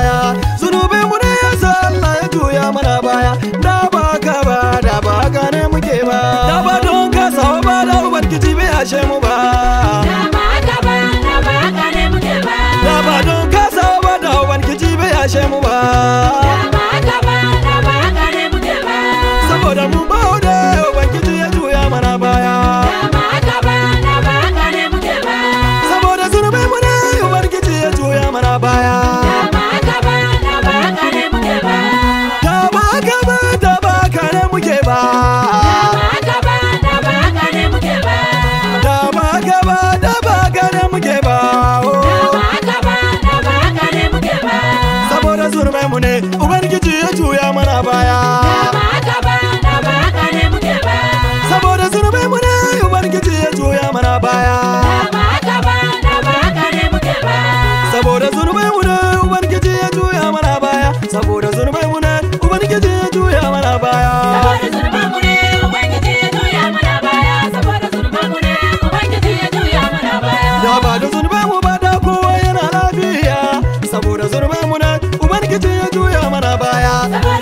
baya zunubin mu ne yasa Allah ya juya mana baya da ba ka ba da ba ka ne muke ba da ba don ka sawa ba da ubangiji bai ashe mu ba da ba don ka sawa ba da ubangiji bai ashe mu ba saboda mu ba da ubangiji ya juya mana baya saboda zunubin mu ne ubangiji ya juya mana baya da ba ka ba da ba ka ne muke ba da ba ka ba da ba ka ne muke ba oh. saboda zunubin mu ne ubangiji ya juya mana baya saboda zunubin mu ne ubangiji ya juya mana baya saboda zunubin mu ne ubangiji ya juya mana baya saboda zunubin mu ne ubangiji ya juya mana baya da ba da zunubin mu ba da kowa yana lafiya saboda zunubin mu ne ubangiji ya juya mana baya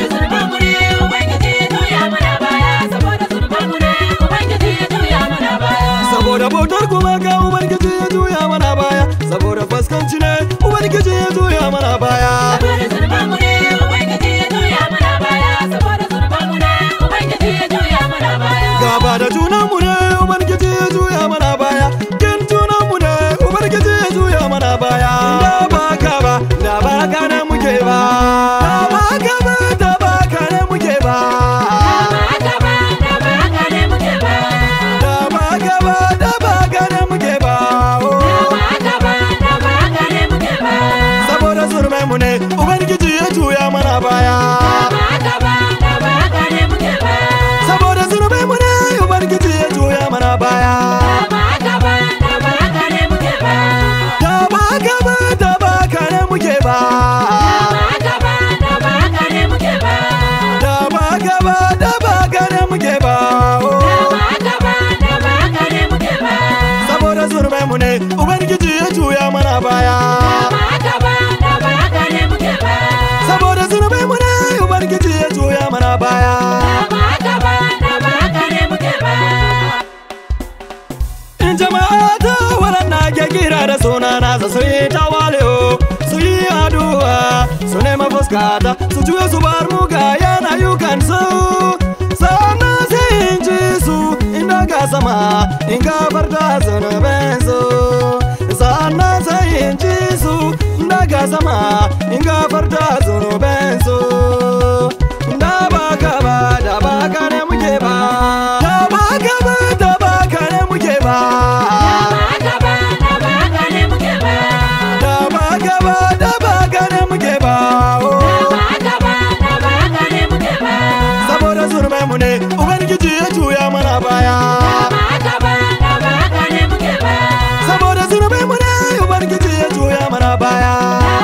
saboda bautar kuma ga ubangiji ya juya mana baya saboda faskanci ne ubangiji ya juya mana baya gaba da junan mu ne ubangiji ya juya mana baya kin junan mu ne ubangiji ya juya mana baya da ba ka ba da ba ka ne muke ba da ba ka ba da ba ka ne muke ba da ba ka ba da ba ka ne muke ba oh. saboda zurmai mu ne ubangiji ya juya mana baya saboda zurmai mu ne ubangiji ya juya mana baya da ba ka ba da ba ka ne muke ba da ba ka ba da ba ka ne muke ba oh. saboda zurmai mu ne ubangiji ya juya mana baya saboda zurmai mu ne ubangiji ya juya mana baya in jama'a ta waɗanda ke kira da suna nasa su yi tawali'u su yi addu'a su nema fuskata su juya su bar muga yana yukan su sannan sai in ji su in daga sama in gafarta zunubin su sannan sai in ji su in daga sama in gafarta zunubin su da ba ka ba da ba ka ne muke ba da ba ka ba da ba ka ne muke ba da ba ka ba da ba ka ne muke ba oh. saboda zurmai mu ne ubangiji ya juya mana baya saboda zurmai mu ne ubangiji ya juya mana baya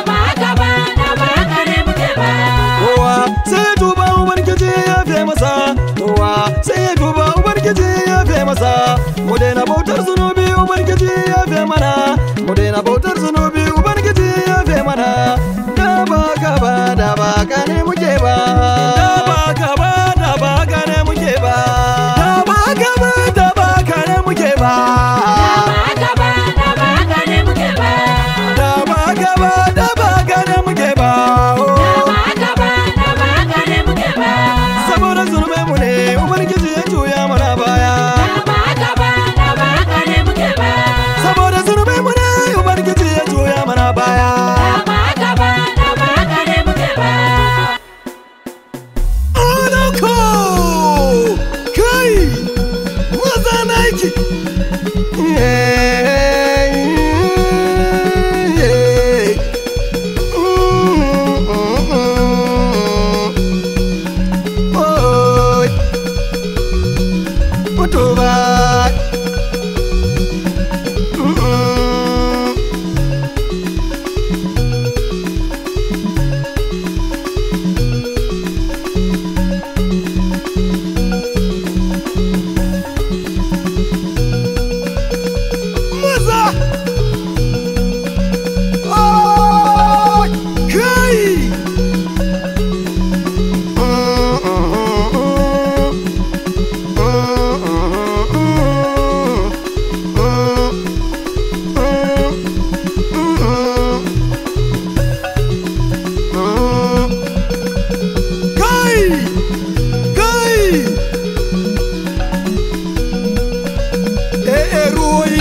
kowa sai ya tuba ubangiji ya fi masa kowa sai ya tuba ubangiji ya fi masa mu daina bautar zunubi ubangiji ya fi mana mu daina bautar zunubi ubangiji ya fi mana da ba ka ba da ba ka ne muke ba da ba ka ba da ba ka ne muke ba da ba ka ba da ba ka ne muke ba da ba ka ba da ba ka ne muke ba oh. saboda zunubai mu ne ubangiji ya juya mana baya saboda zunubai mu ne ubangiji ya juya mana baya Adako! Kai! Maza na yake! Oi! Mutuwa!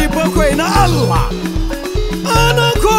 bakwai na Allah anako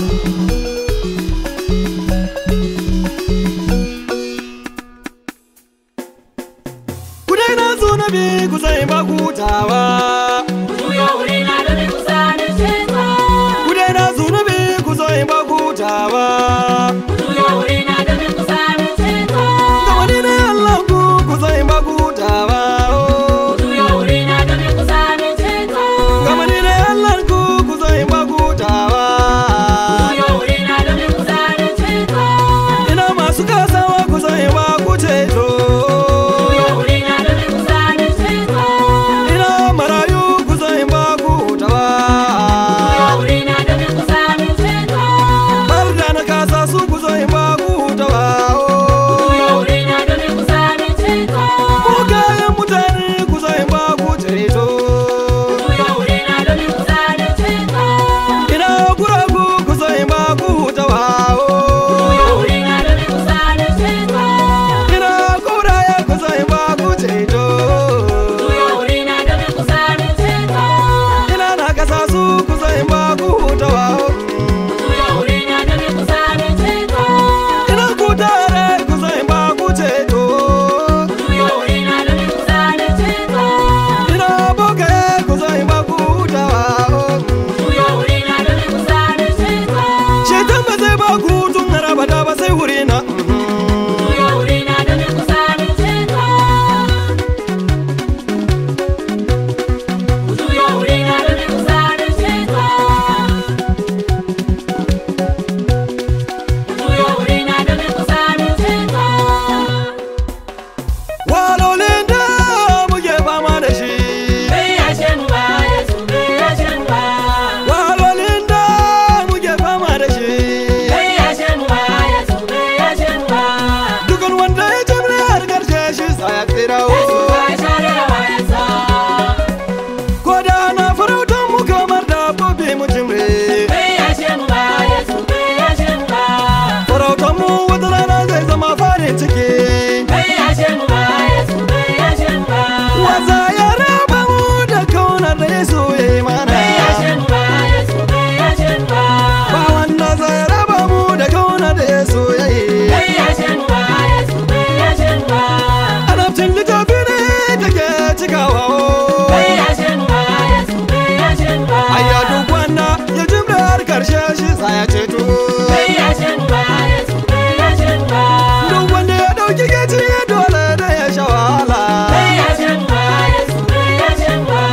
ku daina zo na bi ku zai ba hutawa Juyo wuri na domin ku sani ceto. ku daina zo na bi ku zai ba hutawa Juyo wuri na domin ku sani ceto. ga wani ne Allah ku ku zai ba hutawa Juyo wuri na domin ku sani ceto. ga wani ne Allah ku ku zai ba hutawa Juyo wuri na domin ku sani ceto. ina masu kasawa ku zai ba ku ceto Juyo wuri na domin ku sani ceto. ina marayu ku zai ba ku hutawa Juyo wuri na domin ku sani ceto. har da na kasa su ku zai ba ku hutawa Juyo wuri na domin ku sani ceto. mugayen mutane ku zai ba ku ceto Juyo wuri na domin ku sani ceto. ina guragu ku zai ba ku hutawa Juyo wuri na domin ku sani ceto. ina koraye ku zai ba ku ceto Juyo wuri na domin ku sani ceto. ina na kasa su ku zai ba ku hutawa Juyo wuri na domin ku sani ceto. ina ku tare ku zai ba ku ceto Juyo wuri na domin ku sani ceto. ina bokaye ku zai ba ku hutawa Juyo wuri na domin ku sani ceto. Shaitan ba zai ba ku tun harabada ba sai wuri na Juyo wuri na domin ku sani ceto. Juyo wuri na domin ku sani ceto. Juyo wuri na domin ku sani ceto. walolin da muke fama da shi Bai yashe mu ba, Yesu bai yashe mu ba. walolin da muke fama da shi Bai yashe mu ba, Yesu bai yashe mu ba. dukan wanda ya jimre har karshe shi sa ya tsirawo Yesu bai share wayansa. ko da na farautan mu kamar dabbobi mu jimre Bai yashe mu ba, Yesu bai yashe mu ba. farautan mu wata rana zai zama farin ciki Bai yashe mu ba, Yesu bai yashe mu ba. wasa ya raba mu da kaunar da yesu ya yi mana Bai yashe mu ba, Yesu bai yashe mu ba. ba wanda zai raba mu da kaunar da yesu ya yi Bai yashe mu ba, Yesu bai yashe mu ba. Annabcin littafi ne take cikawa Bai yashe mu ba, Yesu bai yashe mu ba. Ayya duk wanda ya jimre har karshe shi sa ya ceto Bai yashe mu ba, Yesu bai yashe mu ba. Duk wanda ya dauki gaci dole da ya sha wahala Bai yashe mu ba, Yesu bai yashe mu ba.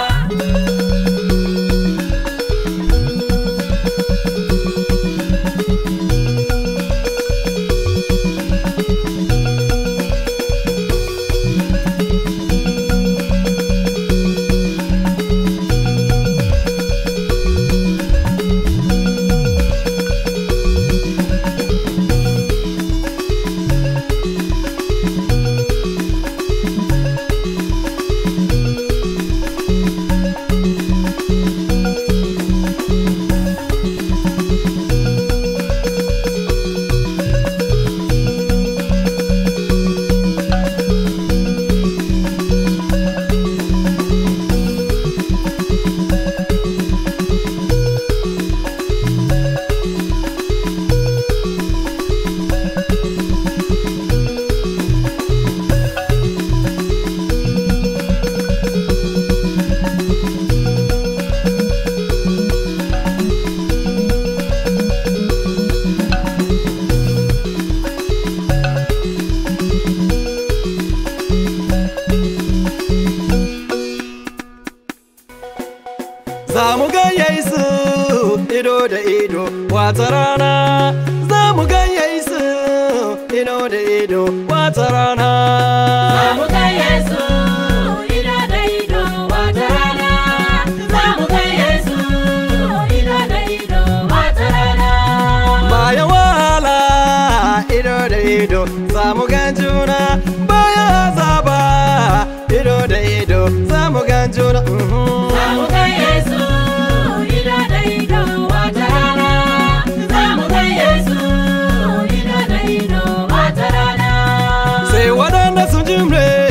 Za mu ga Yesu ido da ido wata rana Za mu ga Yesu ido da ido wata rana Za mu ga Yesu ido da ido wata rana. Za mu ga Yesu ido da ido wata rana. Bayan wahala ido da ido za mu ga juna bayan azaba ido da ido za mu ga juna mhm. Za mu ga Yesu ido da ido wata rana. Za mu ga Yesu ido da ido wata rana. sai waɗanda sun jimre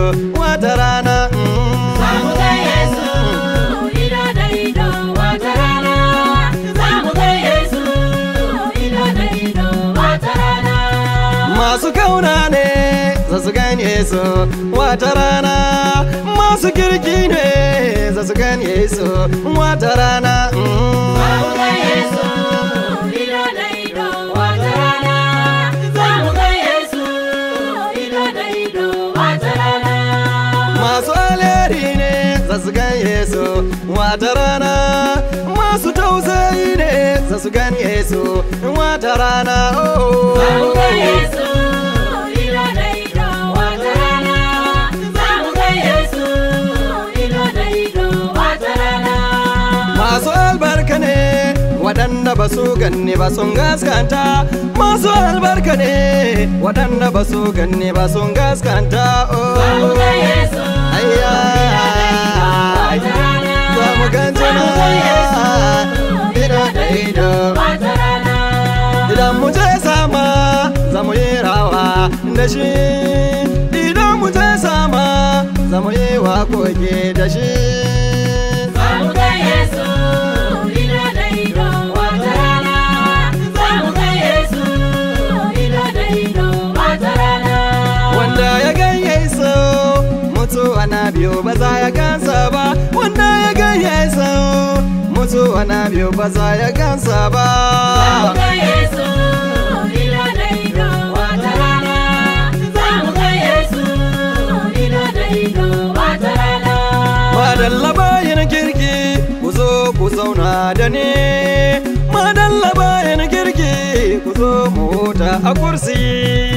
wata rana Za mu ga Yesu ido da ido wata rana. Za mu ga Yesu ido da ido wata rana. masu kauna ne za su gane su wata rana masu kirki ne za su gane su wata rana Za mu ga Yesu ido da ido wata rana. Za mu ga Yesu ido da ido wata rana. masu alheri ne za su gane su wata rana masu tausayi ne za su gane su wata rana oh. Za mu ga Yesu ido da ido wata rana. Za mu ga Yesu ido da ido wata rana. Masu albarka ne waɗanda ba su ganni ba sun gaskanta Masu albarka ne waɗanda ba su ganni ba sun gaskanta Za mu ga oh. Yesu Ayya, wata rana. za mu gan Za mu ga Yesu ido da ido wata rana. Idan mu je sama za mu yi rawa da shi Idan mu je sama za mu yi waƙoƙi da shi Za mu ga Yesu ido da ido wata rana. Za mu ga Yesu ido da ido wata rana. Wanda ya ganye so mutuwa na biyu ba za ya gansa ba Wanda ya ganye so mutuwa na biyu ba za ya gansa ba Za mu ga Yesu ido da ido wata rana. Za mu ga Yesu ido da ido wata rana. Madalla bayan kirki ku zo ku zauna da ni Madalla bayan kirki ku zo mu huta a kursi